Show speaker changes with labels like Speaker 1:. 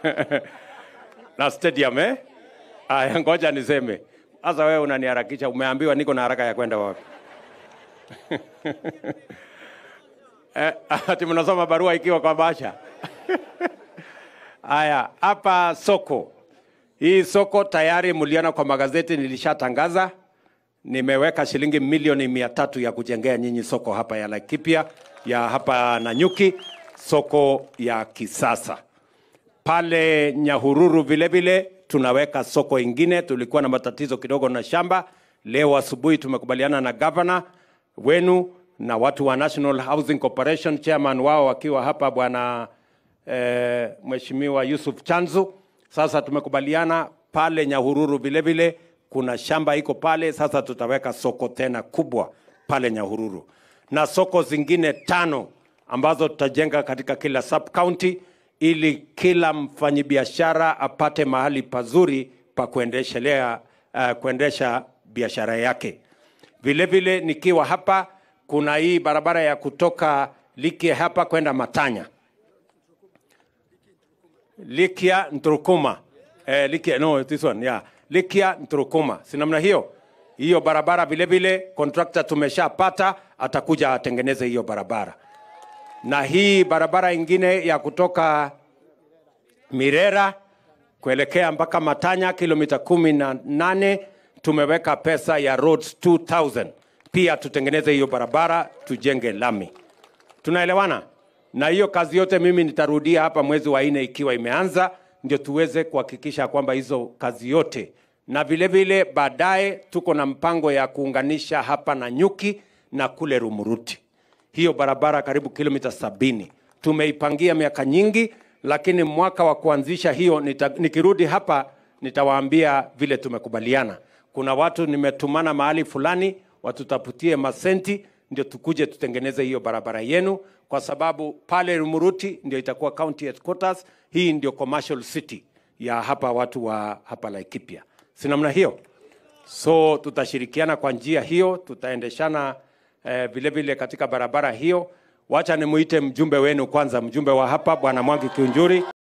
Speaker 1: na stadium eh? Aya, ngoja niseme sasa. Wewe unaniharakisha, umeambiwa niko na haraka ya kwenda wapi? eh, ati mnasoma barua ikiwa kwa basha Haya, hapa soko hii soko tayari mliona kwa magazeti, nilishatangaza nimeweka shilingi milioni mia tatu ya kujengea nyinyi soko hapa ya Laikipia ya hapa Nanyuki, soko ya kisasa pale Nyahururu vile vile tunaweka soko ingine. Tulikuwa na matatizo kidogo na shamba. Leo asubuhi tumekubaliana na gavana wenu na watu wa National Housing Corporation, chairman wao akiwa hapa bwana eh, Mheshimiwa Yusuf Chanzu. Sasa tumekubaliana pale Nyahururu vile vile kuna shamba iko pale. Sasa tutaweka soko tena kubwa pale Nyahururu na soko zingine tano ambazo tutajenga katika kila sub county ili kila mfanyibiashara apate mahali pazuri pa kuendeshelea uh, kuendesha biashara yake. Vile vile nikiwa hapa, kuna hii barabara ya kutoka Likia hapa kwenda Matanya, Likia Nturukuma, eh, Likia, no, this one, yeah. Likia Nturukuma, si namna hiyo? Hiyo barabara vile vile contractor tumeshapata, atakuja atengeneze hiyo barabara na hii barabara ingine ya kutoka Mirera kuelekea mpaka Matanya kilomita kumi na nane tumeweka pesa ya roads 2000 pia tutengeneze hiyo barabara tujenge lami. Tunaelewana? Na hiyo kazi yote mimi nitarudia hapa mwezi wa nne ikiwa imeanza, ndio tuweze kuhakikisha kwamba hizo kazi yote, na vile vile baadaye tuko na mpango ya kuunganisha hapa na Nyuki na kule Rumuruti hiyo barabara karibu kilomita sabini tumeipangia miaka nyingi, lakini mwaka wa kuanzisha hiyo nita, nikirudi hapa nitawaambia vile tumekubaliana. Kuna watu nimetumana mahali fulani watutafutie masenti ndio tukuje tutengeneze hiyo barabara yenu, kwa sababu pale Rumuruti ndio itakuwa county headquarters. Hii ndio commercial city ya hapa watu wa hapa Laikipia, si namna hiyo? So tutashirikiana kwa njia hiyo, tutaendeshana eh, vile vile katika barabara hiyo. Wacha nimuite mjumbe wenu kwanza, mjumbe wa hapa Bwana Mwangi Kiunjuri.